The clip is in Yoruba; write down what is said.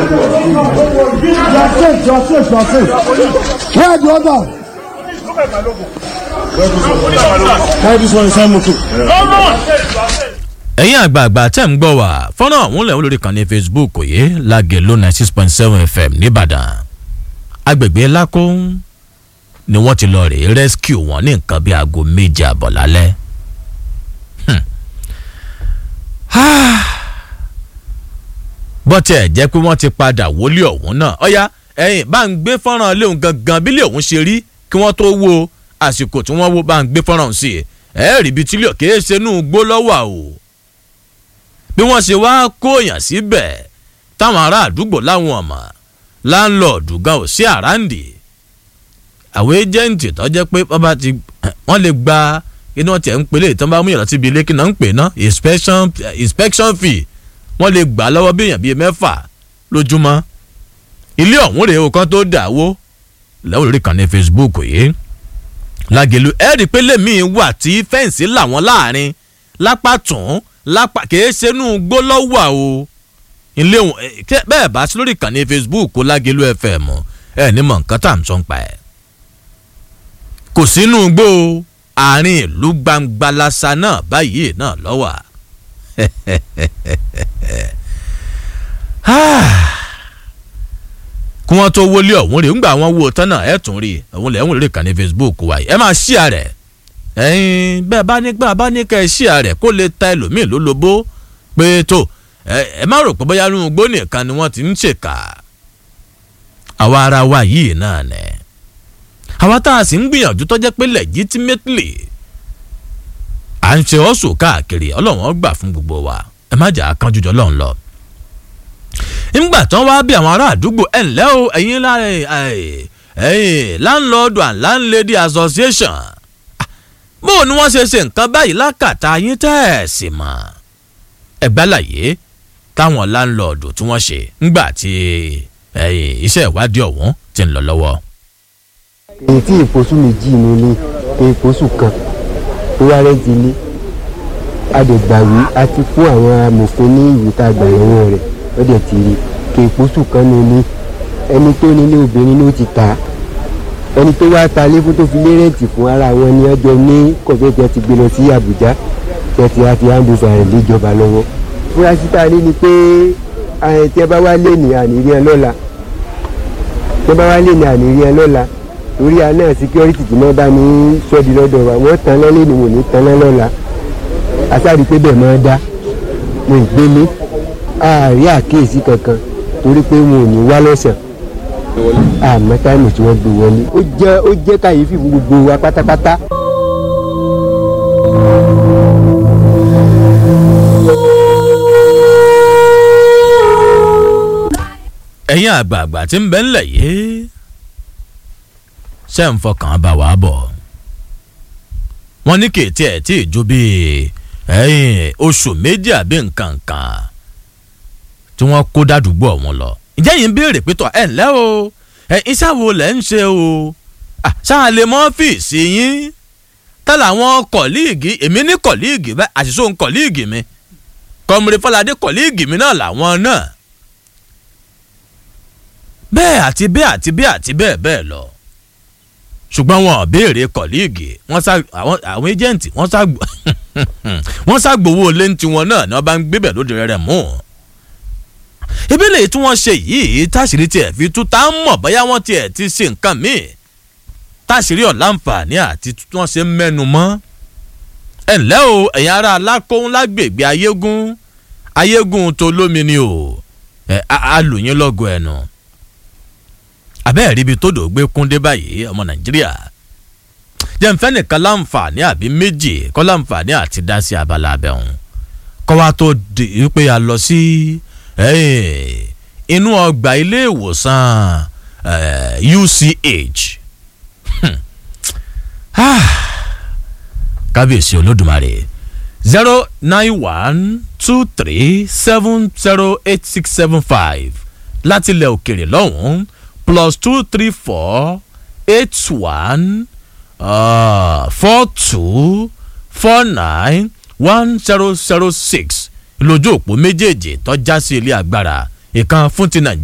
You are safe, you are safe, you are safe. Where are the others? Carry this one inside motor. ẹ̀yin àgbààgbà tẹ̀ ń gbọ́ wá fọ́nrán ọ̀hún lẹ̀ ń lórí kan ní facebook yìí lágẹ̀ ló ninety six point seven fm nìbàdàn agbègbè lákó ni wọ́n ti lọ rè rescue wọn ní nǹkan bíi aago méje àbọ̀ lálẹ́ Hmm. Ah. bọ́tẹ̀ ẹ̀ jẹ́ pé wọ́n ti padà wọlé ọ̀hún náà ọ̀ya ẹ̀yìn bá ń gbé fọ́nrán léhùn gangan bí léhùn ṣe rí kí wọ́n tó wo àsìkò tí wọ́n wo bá ń gbé fọ́nrán sí i ẹ̀ẹ́rì bíi tílíọ̀ kìí ṣe inú gbó lọ́wọ́ o bí wọ́n ṣe wá kóyàn síbẹ̀ táwọn ará àdúgbò láwọn ọmọ láńlọ́ọ̀dù gan ò sí àràǹdì àwọn ẹ́jẹ̀ǹtì tó jẹ́ pé wọ́n bá ti wọ́n lè gba inú ọ̀tí ẹ̀ ń pelé ìtàn bá mú yàrá síbi ilé kí náà ń pè ná inspection inspection fee wọ́n lè gbà lọ́wọ́ bí èèyàn bíi mẹ́fà lójúmọ́ ilé ọ̀hún rèé o kan tó dà wó lẹ́wọ̀n lórí kan ní facebook yìí lágẹ̀lú ẹ̀rí pé lèmi wà tí fẹ́ǹsì làwọn láàrin lápá tún lápá kìí ṣe inú gbólọ́wà o ilé wọn ẹ, kẹ- bẹ́ẹ̀ bá sí lórí ìkànnì facebook lágẹ̀lú fm ẹ ní mọ̀ nǹkan tá à ń sọ ń pa ẹ̀ kò sínú gbó o, àárín ìlú gbangba lasa náà báyìí náà lọ́wà kí wọ́n tó wọlé ọ̀hún rè ńgbà wọn wo tán náà ẹ̀ tún rí ọ̀hún lẹ̀ ń lórí ìkànnì facebook wa yìí ẹ máa ṣí àrẹ̀ ẹ̀yin bẹ́ẹ̀ bá ní gbà bá ní kẹ́ ẹ ṣí àrẹ̀ kó lè ta ẹlòmíì ló lobó pé tó ẹ ẹ má rò pé bóyá inú igbó nìkan ni wọ́n ti ń ṣèkà àwa ara wa yìí náà nẹ àwa tá a sì ń gbìyànjú tó jẹ́ pé legitimately à ń ṣe ọ́sùn káàkiri ọlọ́run ó gbà fún gbogbo wa ẹ má jà á kánjú jọ lọ́run lọ nígbà tán wá bí àwọn ará àdúgbò ẹ ǹlẹ́ o ẹ̀yin lára ẹ̀yin landlord and landlady association Ah, bó o ní wọ́n ṣe ṣe nǹkan báyìí lákàtà yín tẹ́ ẹ̀ sì mọ̀ ẹ̀gbálàyé táwọn landlord tí wọ́n ṣe ńgbà tí ẹ̀yin iṣẹ́ ìwádìí ọ̀hún ti ń lọ lọ́wọ́. èyí tí ìfosù méjì ní ilé ìfosù kan tó wá rẹ́ǹtì ilé adẹ̀gbàwí a ti fún àwọn amòfin ní ìwé tá a gbà lọ́wọ́ rẹ̀ ó dẹ̀ ti rí kí ìfosù kan ní ilé ẹni tó nílé obìnrin ló ti tà á ẹni tó wá ta ilé fún tó fi lé rẹ́ǹtì fún ara wọn ni ọjọ́ ní kọ̀fẹ́tì ti gbé lọ sí àbújá tẹ̀tì àti ambusa rẹ̀ léjọba lọ́wọ́ fúrásì tá a ní ni pé àyẹ̀ tí ẹ bá wá lé ní àníní ẹ lọ́la tí ẹ bá wá lé ní àníní ẹ lọ́la torí a náà security tí wọ́n bá ní sọ́ọ̀dì lọ́dọ̀ wa wọ́n tan lọ́lé ni wọ́n ní tan lọ́la asáàrí pé bẹ́ẹ̀ máa dá wọn ìgbélé àárí àkíyèsí kankan torí pé wọn ò ní wá lọ́sàn àmọ́ táìmù tí wọ́n gbé wọlé ó jẹ́ ó jẹ́ kàyéfì fún gbogbo wa pátápátá. ẹ̀yin àgbààgbà tí ń bẹ ńlẹ̀ yìí ṣe ń fọkàn bá wa bọ̀ wọ́n ní kèétí ẹ̀ tí ì ju bíi ẹ̀yìn oṣù méjì àbí nǹkan kan tí wọ́n kó dádùúgbò ọ̀hún lọ ǹjẹ́ yìí ń béèrè pé tọ́ ẹ̀ ńlẹ́ o ẹ̀ iṣẹ́ wo lẹ̀ ń ṣe o Ah, ṣáà lè mọ́ ọ́fíìsì yín tẹ́lẹ̀ àwọn kọ̀líìgì èmi ní kọ̀líìgì bẹ́ẹ̀ àṣìṣe òun kọ̀líìgì mi kọ́mùrẹ́ fọládé kọ̀líìgì mi náà làwọn náà bẹ́ẹ̀ àti bẹ́ẹ̀ àti bẹ́ẹ̀ àti bẹ́ẹ̀ bẹ́ẹ̀ lọ ṣùgbọ́n wọn ò béèrè kọ̀líìgì wọ́n sá àwọn àwọn ẹ́jẹ̀ǹtì wọ́n sá wọ́n sá gbowó lé ní tiwọn náà ni wọ́n bá ń gbébẹ̀ lóde rẹ̀ mú ìbílẹ̀ tí wọ́n ṣe yìí táṣìírí tiẹ̀ fi tú tá a mọ̀ bóyá wọ́n tiẹ̀ ti ṣe nǹkan míì táṣìírí ọ̀làǹfààní àti tí wọ́n ṣe ń mẹ́nu mọ́ ẹ ǹlẹ́ o ẹ̀yin ará alákóhun lágbègbè ayégún ayégún tó lómi ni o ẹ alùyín lọ́gọ̀ ẹ̀nu àbẹ́ẹ̀ ríbi tó dògbé kúndé báyìí ọmọ nàìjíríà jẹ́nfẹ́ nìkan láǹfààní àbí méjì kọ́ láǹfààní àti dá sí abala abẹ́hùn kọ́ wa tó di pé a lọ sí inú ọgbà ilé ìwòsàn UCH kábíyèsí olódùmarè zero nine one two three seven zero eight six seven five láti ilẹ̀ òkèrè lọ́hùn-ún plus two three four eight one uh, four two four nine one zero zero six lójú òpó méjèèjì tó já sí ilé agbára ìkan fún ti nàìjíríà.